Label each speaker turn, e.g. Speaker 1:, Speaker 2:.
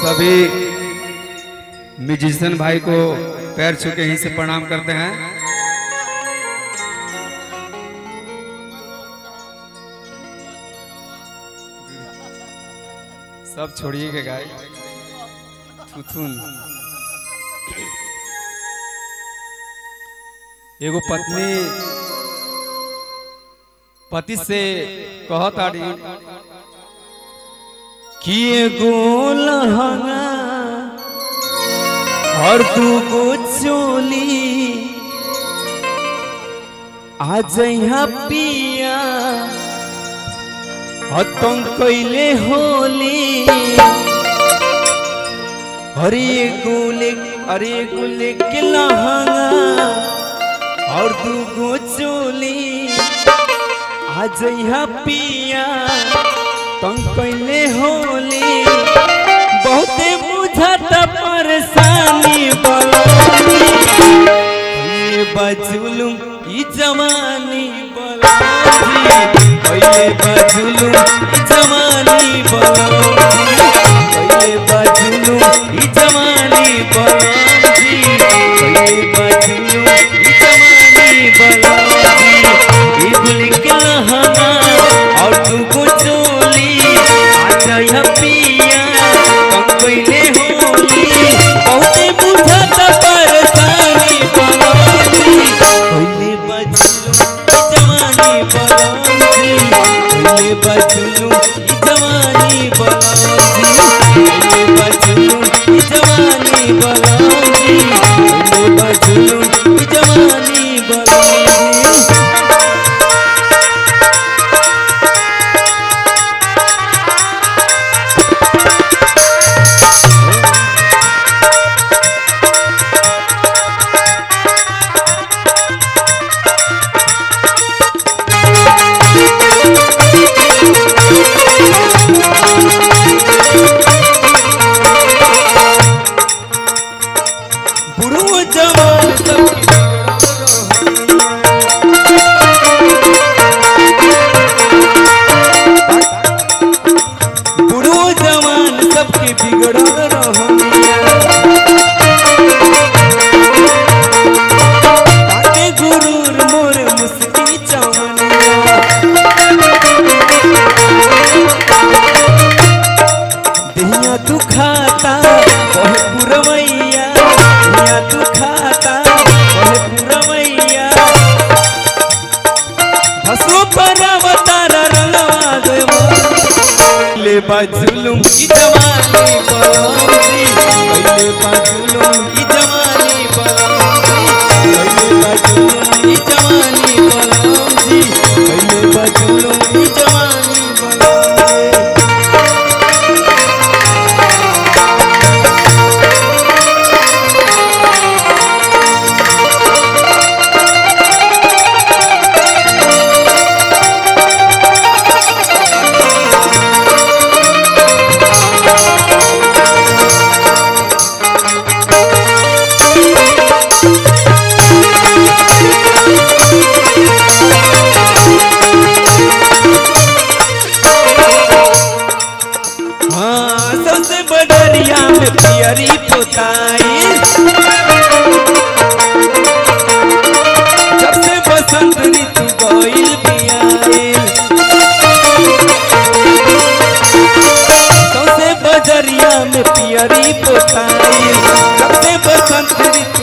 Speaker 1: सभी म्यूजिशियन भाई को पैर छू के यहीं से प्रणाम करते हैं सब छोड़िए के गाय थुथुन एगो पत्नी पति से कहत आड़ी कि एगो लहंगा और तू गो चोली आ जइहा पिया हतम कैले होली अरे गोले अरे गोले के लहंगा और तू गो चोली आ जइहा पिया तम कैले होली बहुते बुझत परेशानी बलोनी ये बजुलुम ई जवानी बलोनी पहले बजुलुम ई जवानी बलोनी पहले बजुलुम ई जवानी बलोनी पहले बजुलुम ई जवानी बलोनी ई गुलका हमा और तू को चोली आजा या पिया कम पहले होली बहुते बुझत परेशानी बलोनी पहले बजुलुम ई जवानी बलोनी पहले बजुलुम ई जवानी बलोनी पहले बजुलुम ई जवानी बलोनी पहले बजुलुम ई जवानी बलोनी बुढ़ो जवान सबके बुढ़ो जवान सबके बिगड़ल रहनिया ताके गुरूर मोर मुस्की चवनिया दिया तू खाता कहे पुरवैया दिया तू खाता कहे पुरवैया हसो पर अवतार रंगवा देवा ले बाजुलुम की जवानी बलौजी ले बाजुलुम की जवानी बलौजी ले बाजुलुम की जवानी बलौजी ले बाजुलुम की जवानी बलौजी हाँ सबसे बडरिया में पियरी पोताई जब से बसंत ऋतु गईल बियाईल सबसे बजरिया में पियरी पोताई जब से बसंत ऋतु